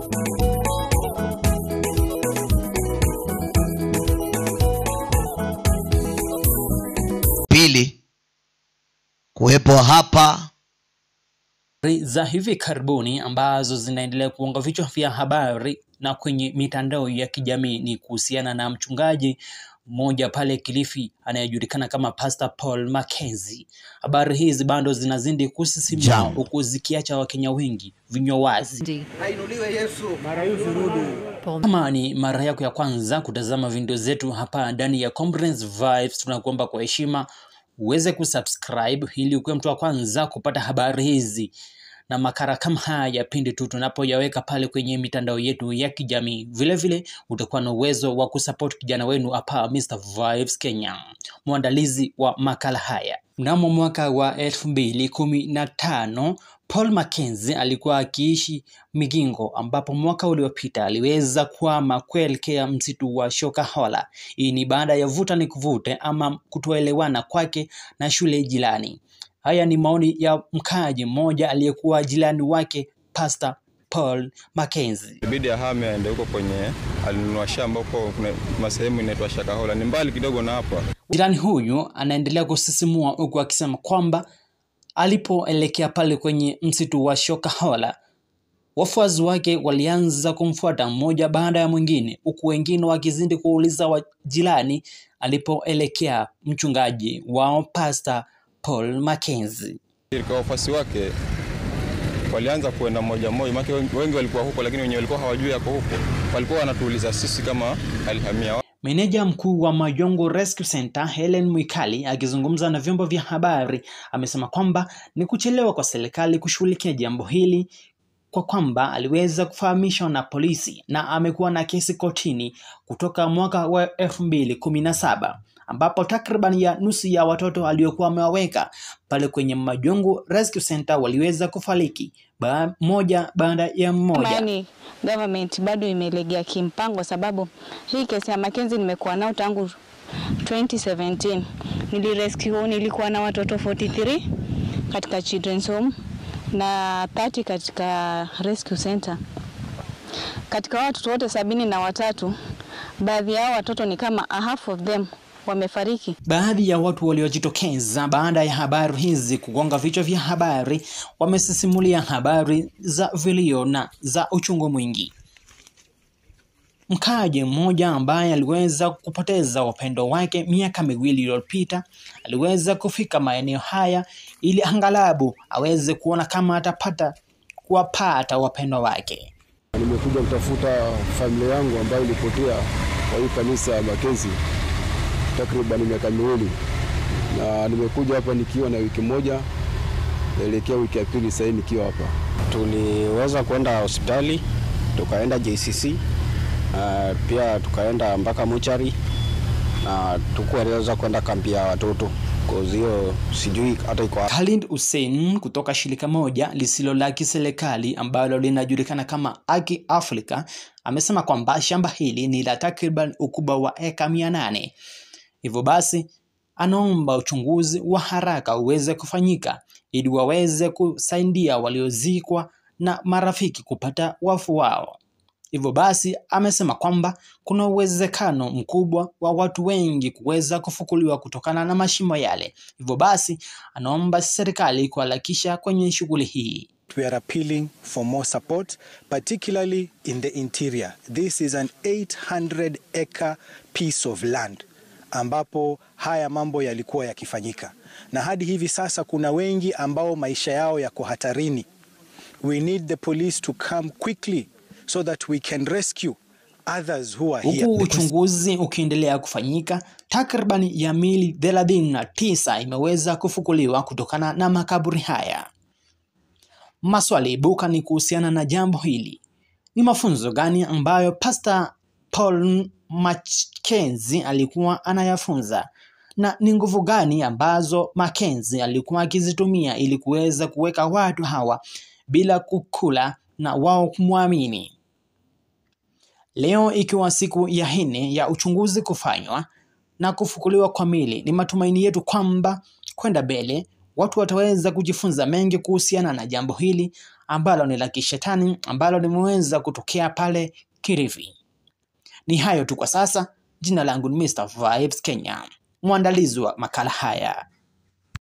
Pili, kuwepo hapa Habari za hivi karibuni ambazo zinaendelea kuonga vichwa vya habari na kwenye mitandao ya kijamii ni kuhusiana na mchungaji mmoja pale Kilifi anayejulikana kama Pastor Paul Mackenzie. Habari hizi bado zinazidi kusisimua Jambo. huku zikiacha Wakenya wengi vinywa wazi. Kama ni mara yako ya kwanza kutazama video zetu hapa ndani ya Conference Vibes, tunakuomba kwa heshima uweze kusubscribe ili ukuwe mtu wa kwanza kupata habari hizi na makara kama haya pindi tu tunapoyaweka pale kwenye mitandao yetu ya kijamii. Vile vile utakuwa na uwezo wa kusupport kijana wenu hapa Mr Vibes Kenya, mwandalizi wa makala haya. Mnamo mwaka wa elfu mbili kumi na tano Paul Mackenzie alikuwa akiishi Migingo, ambapo mwaka uliopita aliweza kuhama kuelekea msitu wa Shakahola. Hii ni baada ya vuta ni kuvute ama kutoelewana kwake na shule jirani. Haya ni maoni ya mkaaji mmoja aliyekuwa jirani wake Pastor Paul Mackenzie. Ibidi ahame aende huko kwenye alinunua shamba huko, kuna masehemu inaitwa Shakahola, ni mbali kidogo na hapa. Jirani huyu anaendelea kusisimua huku akisema kwamba alipoelekea pale kwenye msitu wa Shakahola, wafuasi wake walianza kumfuata mmoja baada ya mwingine, huku wengine wakizidi kuuliza wa jirani alipoelekea mchungaji wao Pastor Paul Mackenzie. Kwa wafuasi wake walianza kuenda moja moja, maana wengi wengi walikuwa huko, lakini wenye walikuwa hawajui yako huko, walikuwa wanatuuliza sisi kama alihamia wapi. Meneja mkuu wa Majongo Rescue Center Helen Mwikali akizungumza na vyombo vya habari amesema kwamba ni kuchelewa kwa serikali kushughulikia jambo hili kwa kwamba aliweza kufahamishwa na polisi na amekuwa na kesi kotini kutoka mwaka wa elfu mbili kumi na saba ambapo takriban ya nusu ya watoto aliokuwa amewaweka pale kwenye Majongo Rescue Center waliweza kufariki ba moja baada ya mmoja. Yaani government bado imelegea kimpango, sababu hii kesi ya Mackenzie nimekuwa nao tangu 2017. Nilirescue, nilikuwa na watoto 43 katika children's home na 30 katika rescue center. Katika hao watoto wote sabini na watatu, baadhi yao watoto ni kama a half of them wamefariki. Baadhi ya watu waliojitokeza baada ya habari hizi kugonga vichwa vya habari wamesisimulia habari za vilio na za uchungu mwingi. Mkaaji mmoja ambaye aliweza kupoteza wapendo wake miaka miwili iliyopita aliweza kufika maeneo haya ili angalabu aweze kuona kama atapata kuwapata wapendwa wake. Nimekuja kutafuta familia yangu ambayo ilipotea kwa hii kanisa ya Mackenzie takriban miaka miwili, na nimekuja hapa nikiwa na wiki moja, naelekea wiki ya pili sasa nikiwa hapa. Tuliweza kwenda hospitali tukaenda JCC uh, pia tukaenda mpaka mochari na tukuweza kwenda kampi ya watoto kozi hiyo sijui hata iko wapi. Khalid Hussein kutoka shirika moja lisilo la kiserikali ambalo linajulikana kama Aki Africa amesema kwamba shamba hili ni la takriban ukubwa wa eka mia nane. Hivyo basi anaomba uchunguzi wa haraka uweze kufanyika ili waweze kusaidia waliozikwa na marafiki kupata wafu wao. Hivyo basi amesema kwamba kuna uwezekano mkubwa wa watu wengi kuweza kufukuliwa kutokana na mashimo yale. Hivyo basi anaomba serikali kuharakisha kwenye shughuli hii. We are appealing for more support, particularly in the interior. This is an 800 acre piece of land ambapo haya mambo yalikuwa yakifanyika, na hadi hivi sasa kuna wengi ambao maisha yao yako hatarini. We need the police to come quickly so that we can rescue others who are here. Huku uchunguzi ukiendelea kufanyika, takriban ya mili thelathini na tisa imeweza kufukuliwa kutokana na makaburi haya. Maswali ibuka ni kuhusiana na jambo hili. Ni mafunzo gani ambayo Pastor Paul Mackenzie alikuwa anayafunza na ni nguvu gani ambazo Mackenzie alikuwa akizitumia ili kuweza kuweka watu hawa bila kukula na wao kumwamini? Leo ikiwa siku ya nne ya uchunguzi kufanywa na kufukuliwa kwa mili, ni matumaini yetu kwamba kwenda mbele watu wataweza kujifunza mengi kuhusiana na jambo hili ambalo ni la kishetani ambalo limeweza kutokea pale Kilifi. Ni hayo tu kwa sasa. Jina langu ni Mr Vibes Kenya, mwandalizi wa makala haya.